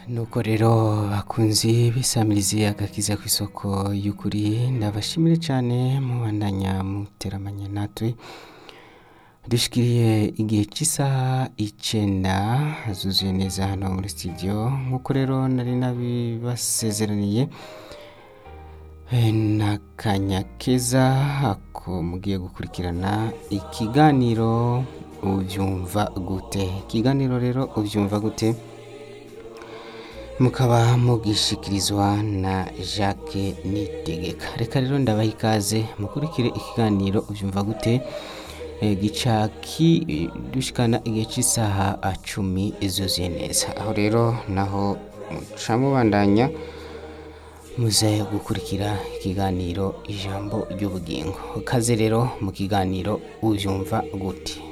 nuko rero bakunzi bisamirizi agakiza ku isoko y'ukuri ndabashimire cyane mubandanya muteramanye natwe dushikiriye igihe cy'isaha icenda zuzuye neza hano muri studio nk'uko rero nari nabibasezeraniye Eh, n'akanya keza ako mugiye gukurikirana ikiganiro ubyumva gute ikiganiro rero ubyumva gute mukaba mugishikirizwa na Jacques Nitegeka reka rero ndabaha ikaze mukurikire ikiganiro ubyumva gute Eh, gica ki dushikana igihe cy'isaha cumi zuzuye neza aho rero naho muca mubandanya muze gukurikira ikiganiro ijambo ry'ubugingo kaze rero mu kiganiro ubyumva gute